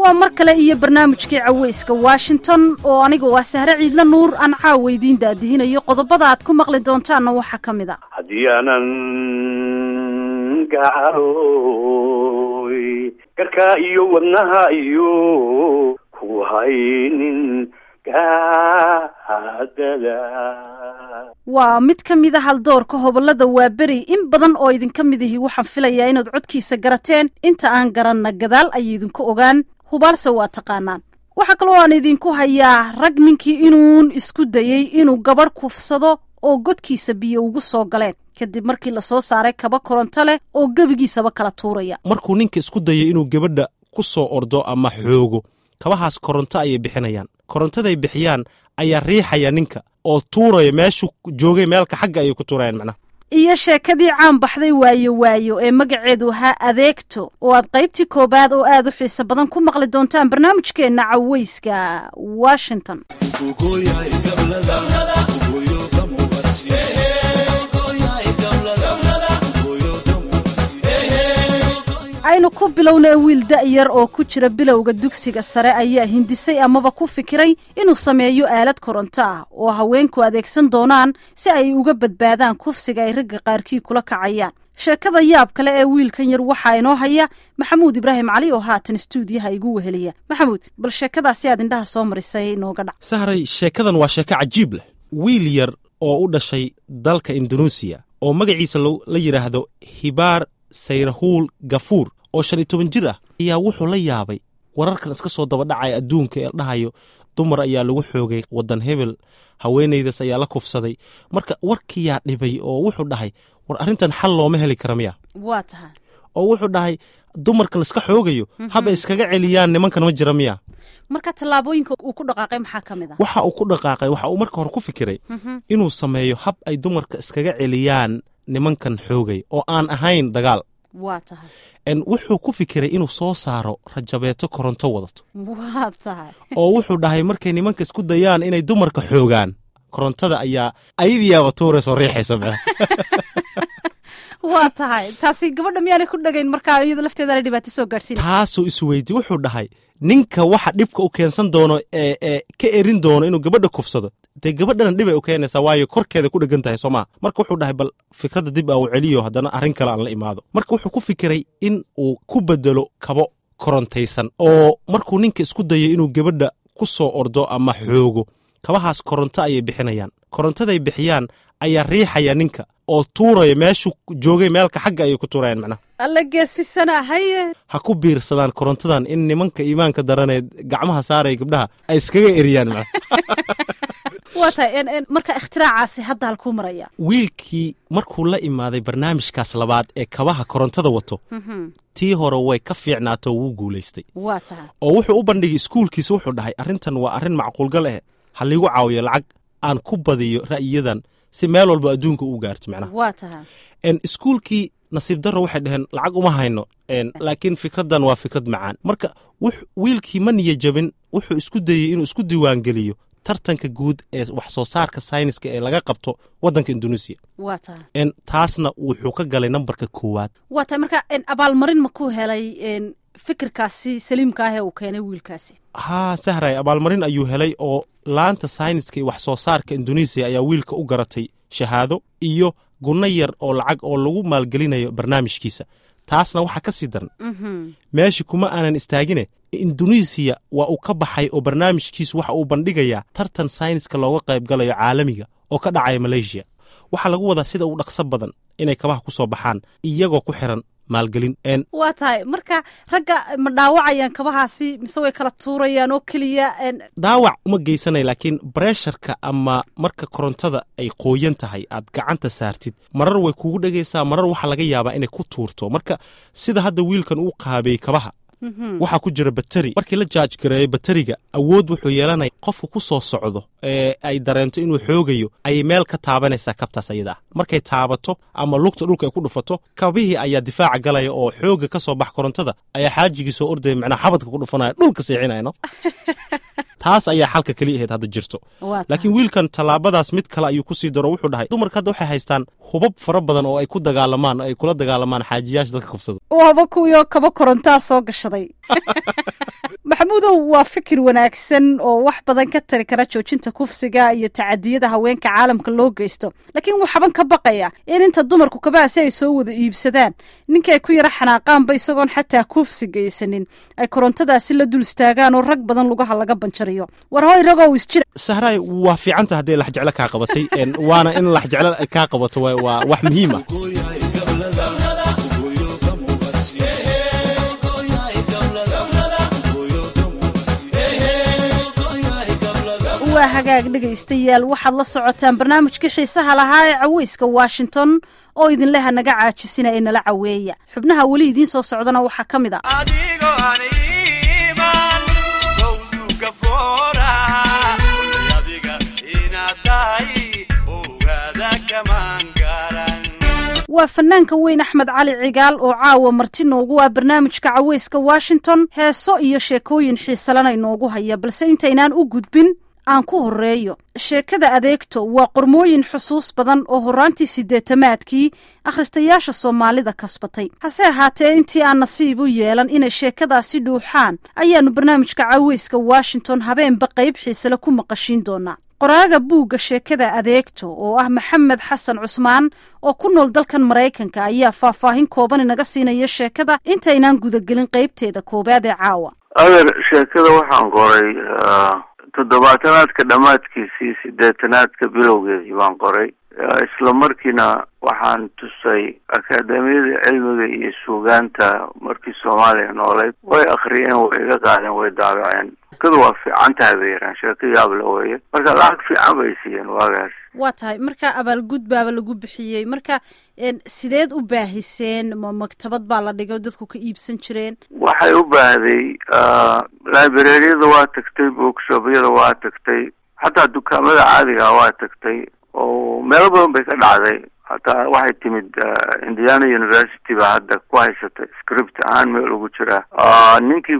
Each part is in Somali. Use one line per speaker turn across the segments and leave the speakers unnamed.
waa mar kale iyo barnaamijkii caweyska washington oo aniga waa sahre ciidla nuur aan caawa idiin daadihinayo qodobada aad ku maqli doontaanna waxaa ka mid a
haddii aanan gacaroy garka iyo wadnaha iyo ku haynin gaadada
waa mid ka mid a haldoorka hobolada waaberi in badan oo idinka mid ihi waxaan filayaa inaad codkiisa garateen inta aan garanna gadaal ayay idinku ogaan hubaalse waa taqaanaan waxaa kaloo aan idinku hayaa rag ninkii inuun isku dayey inuu gabadh kufsado oo godkiisa biyo ugu soo galeen kadib markii lasoo saaray kaba koronto leh oo gebigiisaba kala tuuraya
markuu ninka isku dayay inuu gabadha ku soo ordo ama xoogo kabahaas koronto ayay bixinayaan korontaday bixiyaan ayaa riixaya ninka oo tuuraya meeshuu joogay meelka xagga ayay ku tuurayaan macnaha
iyo sheekadii caan baxday waayo waayo ee magaceedu ahaa adeegto oo aad qaybtii koowaad oo aad u xiiso badan ku maqli doontaan barnaamijkeenna caweyska washington aynu ku bilownay wiil da'yar oo ku jira bilowga dugsiga sare ayaa hindisay amaba ku fikiray inuu sameeyo aalad koronto ah oo haweenku adeegsan doonaan si ay uga badbaadaan kufsiga ay ragga qaarkii kula kacayaan sheekada yaab kale ee wiilkan yar waxaa inoo haya maxamuud ibraahim cali oo haatan stuudiyaha igu weheliya maxamuud bal sheekadaasi aad indhaha soo marisay inooga dhac
sahray sheekadan waa sheeko cajiib leh wiil yar oo u dhashay dalka indunuusiya oo magaciisa la yidhaahdo hibaar sayrahuul gafuur oo shan iyo toban jir ah ayaa wuxuu la yaabay wararkan iska soo dabadhacaya adduunka ee dhahayo dumar ayaa lagu xoogay waddan hebel haweenaydaas ayaa la kufsaday marka warkiyaa dhibay oo wuxuu dhahay war arrintan xal looma heli kara miya
waa tahay
oo wuxuu dhahay dumarkan iska xoogayo haba iskaga celiyaan nimankan ma jira miya
marka tallaabooyinka uu ku dhaqaaqay maxaa ka mid ah
waxa uu ku dhaqaaqay waxa uu marka hore ku fikiray inuu sameeyo hab ay dumarka iskaga celiyaan nimankan xoogay oo aan ahayn dagaal
waa tahay
wuxuu ku fikiray inuu soo saaro rajabeeto koronto wadato
waa tahay
oo wuxuu dhahay markay nimanka isku dayaan inay dumarka xoogaan korontada ayaa ayadiyaaba tuurayso riixaysa me
waa tahay taasi gabadha miyaanay ku dhagayn markaa iyada lafteedana dhibaato soo gaadhsiina
taasuu isweydiye wuxuu dhahay ninka waxa dhibka u keensan doono ee ee ka erin doono inuu gabadha kufsado dee gabadhana dhibay u keenaysaa waayo korkeeda ku dhegan tahay soo maa marka wuxuu dhahay bal fikradda dib aan u celiyo haddana arrin kale aan la imaado marka wuxuu ku fikiray in uu ku bedelo kabo korontaysan oo markuu ninka isku dayo inuu gabadha ku soo ordo ama xoogo kabahaas koronto ayay bixinayaan korontaday bixiyaan ayaa riixaya ninka oo tuuraya meeshuu joogay meelka xagga ayay ku tuurayaan macnaha
alla geesisana haye
ha ku biirsadaan korontadan in nimanka iimaanka daraneed gacmaha saaraya gabdhaha ay iskaga eriyaan macnaha
waa tahay marka ikhtiraackaasi hadda halkuu maraya
wiilkii markuu la imaaday barnaamijkaas labaad ee kabaha korontada wato tii hore way ka fiicnaato wuu guulaystay
waa tahay
oo wuxuu u bandhigay iskuulkiisa wuxuu dhahay arrintan waa arrin macquulgal eh ha liigu caawiyo lacag aan ku badiyo ra'yiyadan si meel walba adduunka u gaarto macnaha
waa tahay
iskuulkii nasiib darro waxay dhaheen lacag uma hayno laakiin fikraddan waa fikrad macaan marka wiilkii ma niya jabin wuxuu isku dayey inuu isku diiwaangeliyo tartanka guud ee wax soo saarka sayniska ee laga qabto waddanka induneisiya
waa tahay
taasna wuxuu ka galay nambarka koowaad
waa tahay marka abaalmarin ma ku helay fikirkaasi saliimka ah ee uu keenay wiilkaasi
haa sahray abaalmarin ayuu helay oo laanta sayniska iyo wax soo saarka induneisiya ayaa wiilka u garatay shahaado iyo gunno yar oo lacag oo lagu maalgelinayo barnaamijkiisa taasna waxaa ka sii daran meeshii kuma aanan istaagine induneisiya waa uu ka baxay oo barnaamijkiisu waxa uu bandhigayaa tartan sayniska looga qayb galayo caalamiga oo ka dhacaya maleeshiya waxaa lagu wadaa sida uu dhaqso badan inay kabaha ku soo baxaan iyagoo ku xiran maalgelin
waa tahay marka ragga ma dhaawacayaan kabahaasi mise way kala tuurayaan oo keliya
dhaawac uma geysanaya laakiin bresharka ama marka korontada ay qooyan tahay aad gacanta saartid marar way kugu dhegaysaa marar waxaa laga yaabaa inay ku tuurto marka sida hadda wiilkan uu qaabeeyey kabaha waxaa ku jira bateri markii la jaaj gareeyo bateriga awood wuxuu yeelanaya qofka ku soo socdo ee ay dareento inuu xoogayo ayay meel ka taabanaysaa kabtaas ayada ah markay taabato ama lugta dhulka ay ku dhufato kabihii ayaa difaaca galaya oo xooga ka soo bax korontada ayaa xaajigii soo ordaya macnaa xabadka ku dhufanaya dhulka seexinaya no taas ayaa xalka keliya ahayd hadda jirto
waa tahay.
laakiin wiilkan tallaabadaas mid kale ayuu kusii daro wuxuu dhahay dumarka hadda waxay haystaan hubab fara badan oo ay ku dagaalamaan ay kula dagaalamaan xaajiyaasha dadka kufsada
waaba kuwiioo kaba korontaa soo gashaday maxamuudow waa fikir wanaagsan oo wax badan ka tari kara joojinta kufsiga iyo tacadiyada haweenka caalamka loo geysto laakiin waxaban ka baqaya in inta dumarku kabaasi ay soo wada iibsadaan ninkay ku yara xanaaqaanba isagoon xataa kufsi geysanin ay korontadaasi la dul istaagaan oo rag badan lugaha laga banjariyo war hoy ragow isjira
sahraay waa fiicanta haddii laxjeclo kaa qabatay en, waana in laxjeclo ay kaa qabato waa- waa wax muhiim ah
waa hagaag dhegaystayaal waxaad la socotaan barnaamijkii xiisaha lahaa ee caweyska washington oo idinleha naga caajisina ee nala caweeya xubnaha weli idiin soo socdana waxaa ka mid a
adigoo aan iiman sawduka foora adiga inaad tahay ogaada kamaan garan
waa fanaanka weyn axmed cali cigaal oo caawa marti noogu ah barnaamijka caweyska washington heeso iyo sheekooyin xiisalana inoogu haya balse intaynaan u gudbin aan ku horeeyo sheekada adeegto waa qormooyin xusuus badan oo horraantii siddeetamaadkii akhristayaasha soomaalida kasbatay hase ahaatee intii aan nasiib u yeelan inay sheekadaasi dhuuxaan ayaannu barnaamijka caweyska washington habeenba qayb xiisale ku maqashiin doonaa qoraaga buugga sheekada adeegto oo ah maxamed xasan cusmaan oo ku nool dalkan maraykanka ayaa faahfaahin kooban inaga siinaya sheekada intaynaan gudagelin qaybteeda koowaad ee caawa
adeer sheekada waxaan qoray ah, toddobaatanaadka dhammaadkiisii sideetanaadka bilowgeedii baan qoray Ah, isla markiina waxaan tusay akaademiyada cilmiga iyo suugaanta markii soomaaliya nooleyd way akhriyeen way iga qaadeen way daabaceen sheekadu waa fiican tahay bay yiraan sheeko yaable weeye marka lacag fiican bay siiyeen waagaas
waa tahay marka abaalgud baaba lagu bixiyey marka en, sideed u baahiseen ma maktabad baa la dhigay oo dadku ka iibsan jireen
waxay u baahday librariyada waa tagtay bookshopyada waa tagtay xataa dukaamada caadiga waa tagtay oo meelo badan bay ka dhacday hataa waxay timid ah, indiana university ba hadda ku haysata script ahaan meel ugu jira Ah, ninkii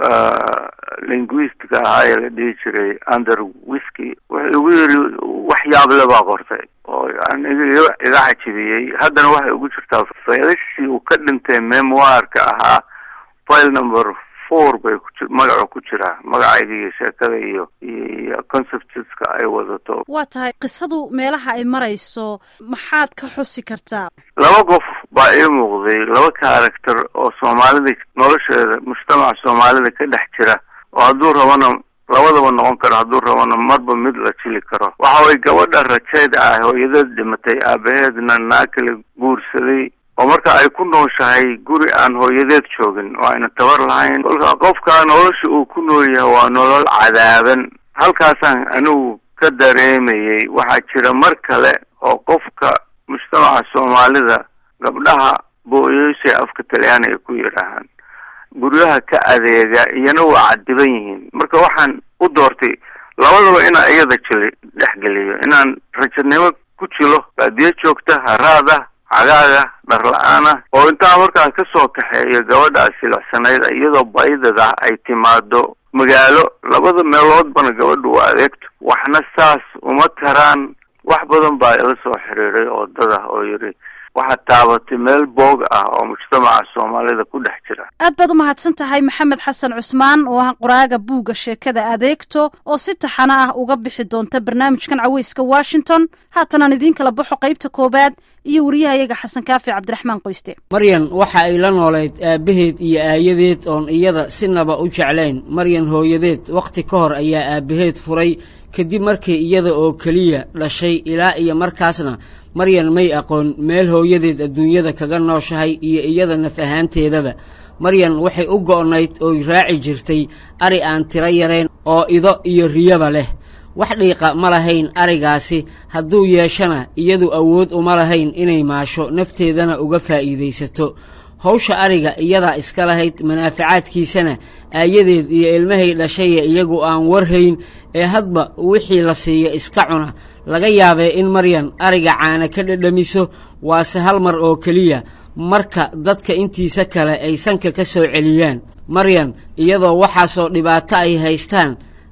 ah, linguistka ahaa ee la dhihi jiray under whisky wuxuu igu yiri waxyaable baa qortay oo yani iga iga cajibiyey haddana waxay ugu jirtaa faylashii uu ka dhintay memoirka ahaa file number four bay ku ji- magacu ku jiraa magacayga iyo sheekada iyo iyo conceptska ay wadato
waa tahay qisadu meelaha ay marayso maxaad ka xusi kartaa
laba qof baa ii muuqday laba character oo soomaalida nolosheeda mujtamaca soomaalida ka dhex jira oo hadduu rabana labadaba noqon karo hadduu rabana marba mid la jili karo waxa way gabadha rajeed ah hooyadeed dhimatay aabaheedna naa kala guursaday oo marka ay ku nooshahay guri aan hooyadeed joogin oo ayna tabar lahayn kolka qofka nolosha uu ku nool yahay waa nolol cadaaban halkaasaan anigu ka dareemayay waxaa jira mar kale oo qofka mujtamaca soomaalida gabdhaha booyoysay afka talyaani ay ku yidhaahaan guryaha ka adeega iyana waa cadiban yihiin marka waxaan u doortay labadaba inaan iyada jili dhexgeliyo inaan rajadnimo ku jilo baadiyo joogta haraada cagaaga dhar la-aana oo intaa markaan ka soo kaxeeyo gabadhaas silacsanayd iyadoo baydada ay timaado magaalo labada meeloodbana gabadha u adeegto waxna saas uma taraan wax badan baa ila soo xiriiray oo dad ah oo yidhi waxaad taabatay meel boog ah oo mujtamaca soomaalida ku dhex jira
aad baad u mahadsan tahay maxamed xasan cusmaan oo ah qoraaga buugga sheekada adeegto oo si taxano ah uga bixi doonta barnaamijkan caweyska washington haatanaan idiin kala baxo qaybta koowaad iyo wariyahayaga xasan kaafi cabdiraxmaan qoyste
maryan waxa ay la noolayd aabbaheed iyo aayadeed oon iyada sinaba u jeclayn maryan hooyadeed wakhti ka hor ayaa aabbaheed furay kadib markii iyada oo keliya dhashay ilaa iyo markaasna maryan may aqoon meel hooyadeed adduunyada kaga nooshahay iyo iyada naf ahaanteedaba maryan waxay u go'nayd ooy raaci jirtay ari aan tiro yarayn oo ido iyo riyaba leh wax dhiiqa ma lahayn arigaasi hadduu yeeshana iyadu awood uma lahayn inay maasho nafteedana uga faa'iidaysato hawsha ariga iyadaa iska lahayd manaafacaadkiisana aayadeed iyo ilmahay dhashaya iyagu aan warhayn ee hadba wixii la siiyo iska cuna laga yaabee in maryan ariga caana ka dhadhamiso waase hal mar oo keliya marka dadka intiisa kale ay sanka ka soo celiyaan maryan iyadoo waxaasoo dhibaato ay haystaan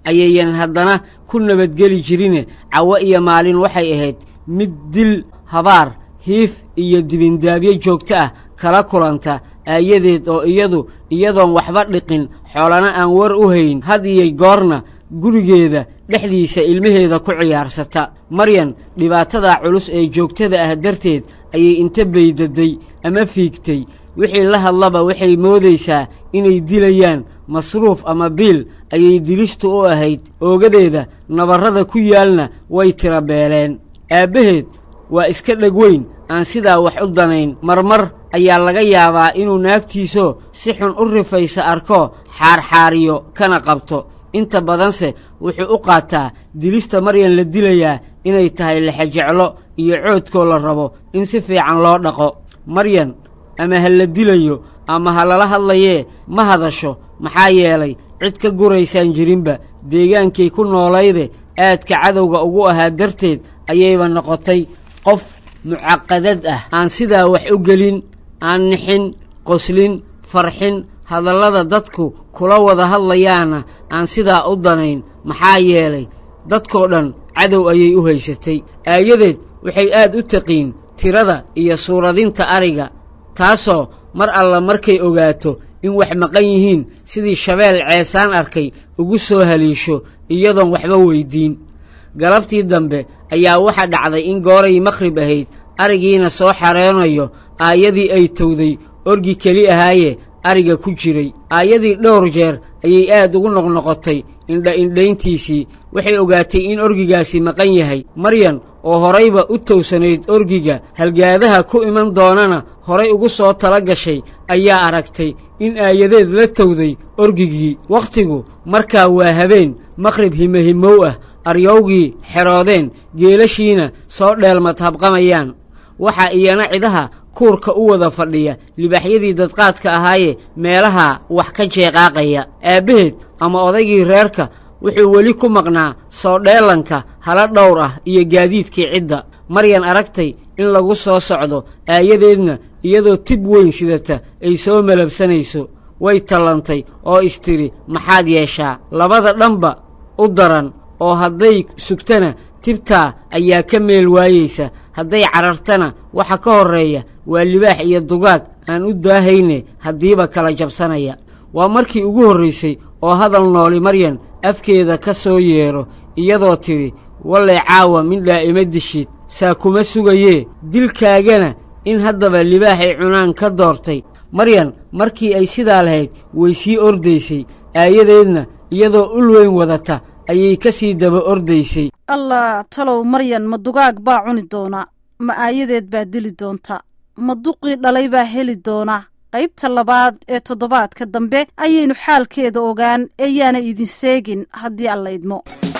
ayayan haddana ku nabadgeli jirine cawo iyo maalin waxay ahayd mid dil habaar hiif iyo dibindaabyo joogto ah kala kulanta aayadeed oo iyadu iyadoon waxba dhiqin xoolana aan war u hayn had iyo goorna gurigeeda dhexdiisa ilmaheeda ku ciyaarsata maryan dhibaatada culus ee joogtada ah darteed ayay inta baydaday ama fiigtay wixii la hadlaba waxay moodaysaa inay dilayaan masruuf ama biil ayay dilistu u ahayd oogadeeda nabarrada ku yaalna way tira beeleen aabbaheed waa iska dheg weyn aan sidaa wax u danayn marmar ayaa laga yaabaa inuu naagtiisoo si xun u rifaysa arko xaarxaariyo kana qabto inta badanse wuxuu u qaataa dilista maryan la dilayaa inay tahay lexejeclo iyo coodkoo la rabo in si fiican loo dhaqo maryan ama ha la dilayo ama ha lala hadlayee ma hadasho maxaa yeelay cid ka guraysaan jirinba deegaankay ku noolayde aadka cadowga ugu ahaa darteed ayayba noqotay qof mucaqadad ah aan sidaa wax u gelin aan nixin qoslin farxin hadallada dadku kula wada hadlayaana aan sidaa u danayn maxaa yeelay dadkoo dhan cadow ayay u haysatay aayadeed waxay aad u taqiin tirada iyo suuradinta ariga taasoo mar alla markay ogaato in wax maqan yihiin sidii shabeel ceesaan arkay ugu soo haliisho iyadoon waxba weyddiin galabtii dambe ayaa waxa dhacday in gooray makhrib ahayd arigiina soo xareenayo aayadii ay towday orgi keli ahaaye ariga ku jiray aayadii dhowr jeer ayay aad ugu noqnoqotay indha-indhayntiisii waxay ogaatay in orgigaasi maqan yahay maryan oo horayba u towsanayd orgiga halgaadaha ku iman doonana horay ugu soo tala gashay ayaa aragtay in aayadeed la towday orgigii wakhtigu markaa waa habeen maqhrib himahimow ah aryowgii xeroodeen geelashiina soo dheelmad habqamayaan waxaa iyana cidaha kuurka u wada fadhiya libaaxyadii dadqaadka ahaaye meelaha wax ka jeeqaaqaya aabbaheed ama odaygii reerka wuxuu weli ku maqnaa soo dheelanka hala dhowr ah iyo gaadiidkii cidda maryan aragtay in lagu soo socdo aayadeedna iyadoo tib weyn sidata ay soo malabsanayso way tallantay oo istidhi maxaad yeeshaa labada dhanba u daran oo hadday sugtana tibtaa ayaa ka meel waayeysa hadday carartana waxa ka horreeya waa libaax iyo dugaag aan u daahayne haddiiba kala jabsanaya waa markii ugu horraysay oo hadal nooli maryan afkeeda ka soo yeedho iyadoo tidhi wallay caawa midhaa ima dishid saa kuma sugayee dilkaagana in haddaba libaaxay cunaan ka doortay maryan markii ay sidaa lahayd way sii ordaysay aayadeedna iyadoo ul weyn wadata ayay ka sii daba ordaysay
allah talow maryan ma dugaag baa cuni doona ma aayadeed baa dili doonta ma duqii dhalay baa heli doona qaybta labaad ee toddobaadka dambe ayaynu xaalkeeda ogaan ee yaana idin seegin haddii alla idmo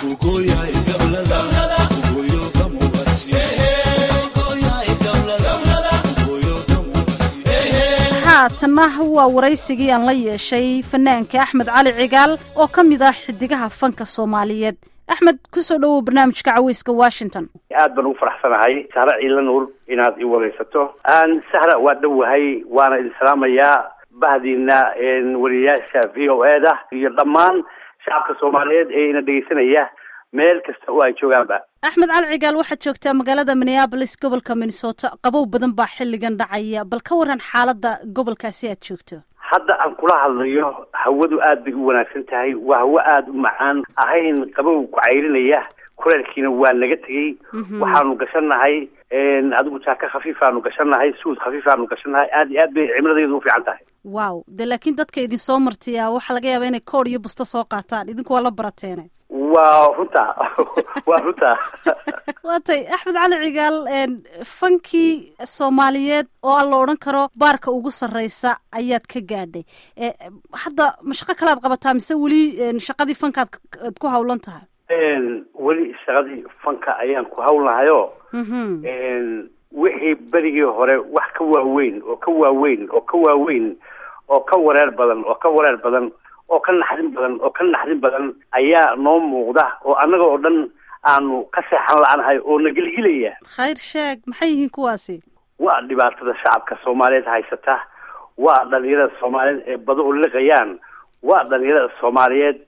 haatanna waa waraysigii aan la yeeshay fanaanka axmed cali cigaal oo ka mid ah xidigaha fanka soomaaliyeed axmed kusoo dhowow barnaamijka caweyska washington
aad baan ugu faraxsanahay sahra ciila nuur inaad i waraysato sahra waa dhowahay waana idin salaamayaa bahdiina wariyayaasha v o e da iyo dhammaan shacabka soomaaliyeed ee ina dhegeysanaya meel kasta oo ay joogaanba
axmed cali cigaal waxaad joogtaa magaalada minneabolis gobolka minnesota qabow badan baa xilligan dhacaya bal ka waran xaaladda gobolkaasi aad joogto
hadda aan kula hadlayo hawadu aad bay u wanaagsan tahay waa hawo aada u macaan ahayn qabow ku cayrinaya kuleelkiina waa naga tegey waxaanu gashannahay adigu jaaka khafiifaanu gashannahay suud khafiifaanu gashannahay aad iyo aad bay cimiladeedu u fiican tahay
wow de laakiin dadka idin soo martiya waxaa laga yaabaa inay koor iyo busto soo qaataan idinku waa la barateene
waa runta waa runta
waa tay axmed cali cigaal fankii soomaaliyeed oo aan la odhan karo baarka ugu sarreysa ayaad ka gaadhay hadda ma shaqo kalead qabataa mise weli shaqadii fankaad ad ku hawlan tahay
weli shaqadii fanka ayaan ku hawlnahayo wixii berigii hore wax ka waaweyn oo ka waaweyn oo ka waaweyn oo ka wareer badan oo ka wareer badan oo ka naxdin badan oo ka naxdin badan ayaa noo muuqda oo annaga oo dhan aanu ka seexan la-nahay oo na gelgelaya
khayr sheeg maxay yihiin kuwaasi
waa dhibaatada shacabka soomaaliyeed haysata waa dhalinyarada soomaaliyeed ee baduhu liqayaan waa dhalinyarada soomaaliyeed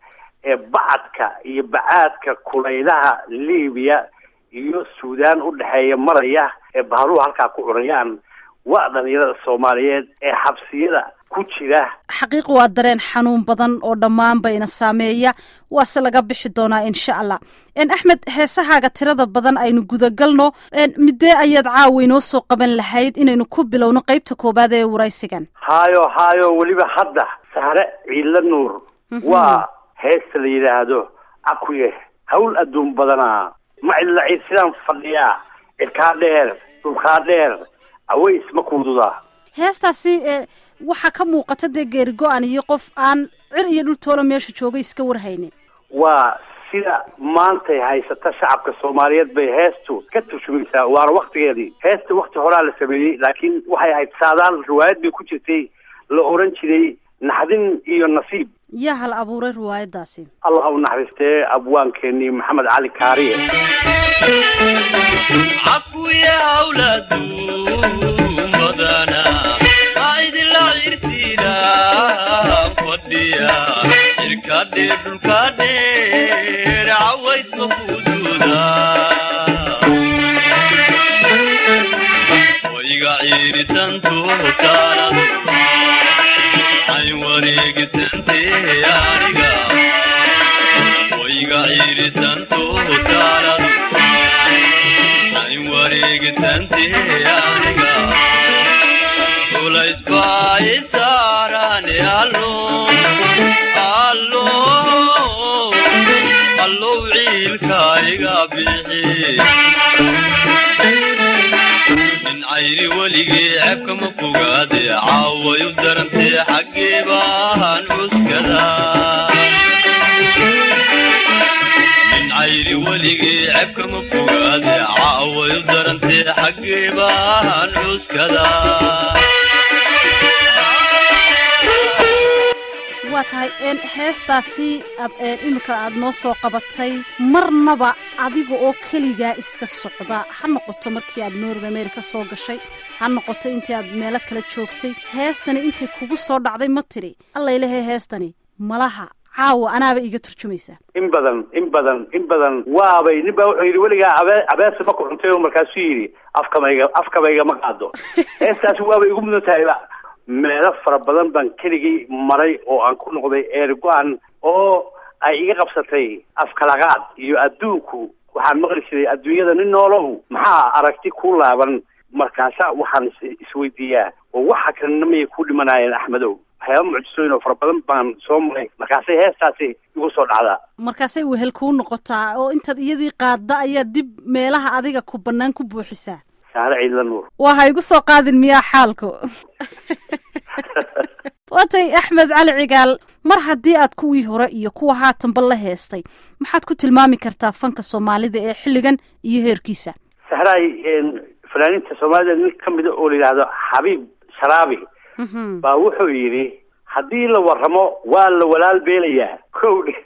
ee bacadka iyo bacaadka kulaylaha libiya iyo suudaan u dhexeeya maraya ee bahaluhu halkaa ku cunayaan waa dhalinyarada soomaaliyeed ee xabsiyada ku jira
xaqiiq waa dareen xanuun badan oo dhammaanba ina saameeya waase laga bixi doonaa insha allah axmed heesahaaga tirada badan aynu gudagalno midee ayaad caawa inoo soo qaban lahayd inaynu ku bilowno qeybta koobaad ee waraysigan
haayo haayo weliba hadda sahre ciidla nuur waa heesta la yidhaahdo cakuye hawl adduun badanaa ma cidla ciid sidaan fadhiyaa cirkaa dheer dhulkaa dheer aways ma kuududaa
heestaasi waxaa ka muuqata dee geeri go-an iyo qof aan cir iyo dhultoola meesha joogay iska warhaynin
waa sida maantay haysata shacabka soomaaliyeed bay heestu ka turjumaysaa waana waktigeedii heesta wakti horaa la sameeyey laakiin waxay ahayd saadaal riwaayad bay ku jirtay la oran jiray naxdin iyo nasiib
yaa hal abuuray riwaayadaasi
allah u naxariistee abwaankeenii maxamed cali kaariye
cakuya awlaadun badana aidila cirsiina fadhiya cirkadhe dhulkadheer caways makududa wayga ciiritantotaanadu ayn wareegisante aniga wayga ciiritantotaanadu ayn wareegisante aniga culays baa isaarane allo allo allow ciilka iga bixi min cayri weligii ceebkama fogaade caaway u darantee xaggee baan cuskada min cayri weligii ceebkama fogaade caaway u darantee xaggee baan cuskada
waa tahay heestaasi aad iminka aada noo soo qabatay marnaba adiga oo keligaa iska socda ha noqoto markii aad north america soo gashay ha noqoto intii aad meelo kala joogtay heestani intay kugu soo dhacday ma tiri allaylehe heestani malaha caawa anaaba iiga turjumaysaa
in badan in badan in badan waabay nin baa wuxuu yidhi weligaa abe abeesa ma ku cuntay oo markaasuu yidhi afkamayga afkamayga ma qaado heestaasi waabay igu mudan tahayba meelo fara badan baan keligii maray oo aan ku noqday eer go-an oo ay iga qabsatay afkalaqaad iyo adduunku waxaan maqli jiray adduunyada nin noolow maxaa aragti ku laaban markaasa waxaan isweydiiyaa oo waxa kalena mayay ku dhimanaayeen axmedow waxyaaba mucjisooyin oo fara badan baan soo maray markaasay heestaasi igu soo dhacdaa
markaasay wehel kuu noqotaa oo intaad iyadii qaadda ayaa dib meelaha adiga ku bannaan ku buuxisaa
saare ciidla nuur
waa ha igu soo qaadin miyaa xaalku waatay axmed cali cigaal mar haddii aad kuwii hore iyo kuwa haatanba la heestay maxaad ku tilmaami kartaa fanka soomaalida ee xilligan iyo heerkiisa
sahraay fanaaniinta soomaalida nin ka mida oo la yidhaahdo xabiib sharaabi baa wuxuu yidhi haddii la warramo waa la walaal beelayaa kow dhe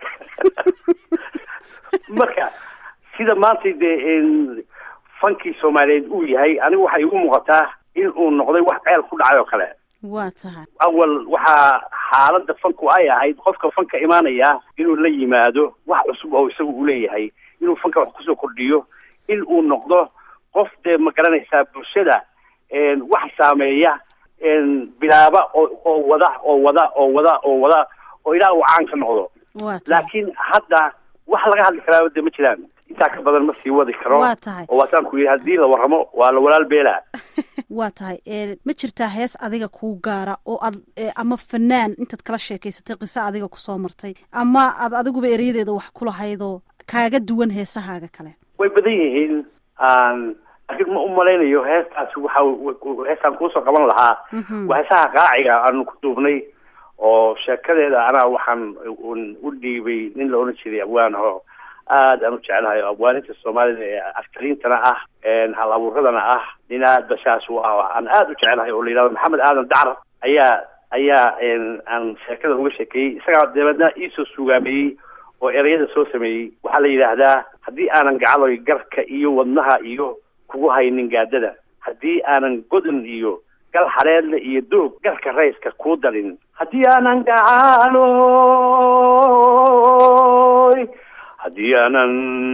marka sida maanta dee fankii soomaaliyeed uu yahay anigu waxay igu muuqataa in uu noqday wax ceel ku dhacay oo kale
waa tahay
awal waxaa xaaladda fanku ay ahayd qofka fanka imaanaya inuu la yimaado wax cusub oo isagu uu leeyahay inuu fanka wax kusoo kordhiyo in uu noqdo qof dee ma garanaysaa bulshada wax saameeya bilaaba oo oo wada oo wada oo wada oo wada oo ilaa uu caan ka noqdo
waa tahay
laakiin hadda wax laga hadli karaa de ma jiraan intaa ka badan ma sii wadi karo
Waa tahay.
oo waataan ku yidhi haddii la warramo waa la walaal beelaa
waa tahay ee, ma jirtaa hees adiga kuu gaara oo aad ee, ama fanaan intaad kala sheekaysatay qiso adiga kusoo martay ama aad adiguba erayadeeda wax ku lahaydoo kaaga duwan heesahaaga kale
way badan yihiin aan laakiin ma umalaynayo heestaasi waxa heestaan kuusoo qaban lahaa waa heesaha qaaciga aanu ku duubnay oo sheekadeeda anaa waxaan un u dhiibay nin la odhan jiray abwaanaho aad aan u jeclahay oo abwaaninta soomaalida ee aktariintana ah hal abuuradana ah nin aad bashaas u ah aan aad u jeclahay oo la yidhahdo maxamed aadan dacar ayaa ayaa aan sheekada uga sheekeeyey isagaa dabeedna iisoo suugaameeyey oo ereyada soo sameeyey waxaa la yidhaahdaa haddii aanan gacaloy garka iyo wadnaha iyo kugu haynin gaadada haddii aanan godan iyo gal xareedle iyo doog garka rayska kuu dalin haddii aanan gacalo gacaloy haddii aanan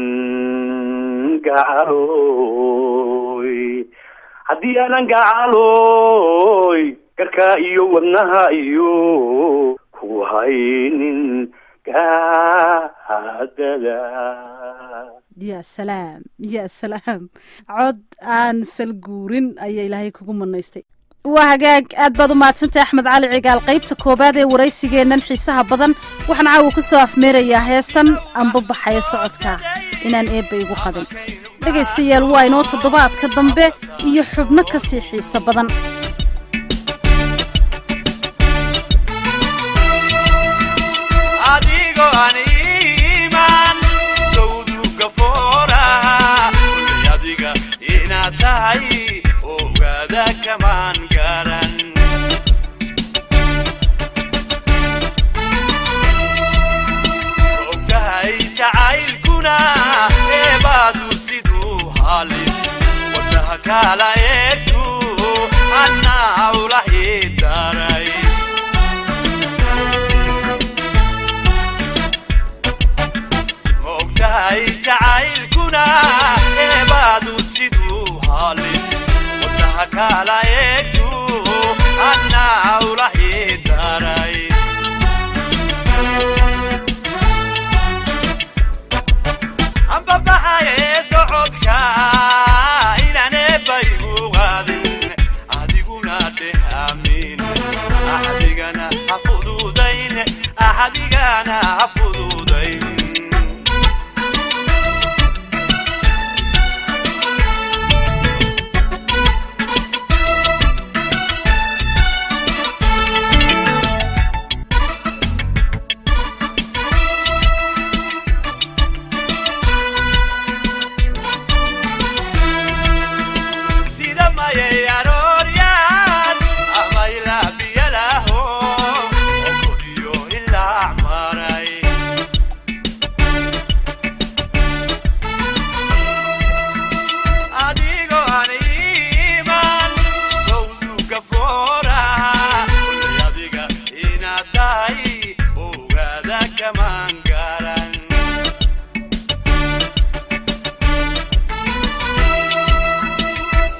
gacaloy haddii aanan gacaloy garkaa iyo wadnaha iyo ku haynin gaadada
ya salaam ya salaam cod aan salguurin ayaa ilaahay kugu manaystay waa hagaag aad baad u mahadsantahay axmed cali cigaal qaybta koowaad ee waraysigeennan xiisaha badan waxaan caawa ku soo afmeerayaa heestan amba baxaya socodka inaan eebba igu qadin dhegaystayaal waa inoo toddobaadka dambe iyo xubno ka sii xiiso badan
adigoo aan iimaan sawduga fooraha kulay adiga inaad tahay ogaada kamaan garan ogtahay jacaylkuna eebaadu siduu halis wadnaha kala eegtu annaa ulahi daray ogtahay jacaylkuna eebaadu siduu halis wadnaha kala eegtu annaa ulahi daray ambabaxaye socodka inaan eebbay ugaadin adiguna dheh amiin axdigana ha fududayn axdigana ha fududayn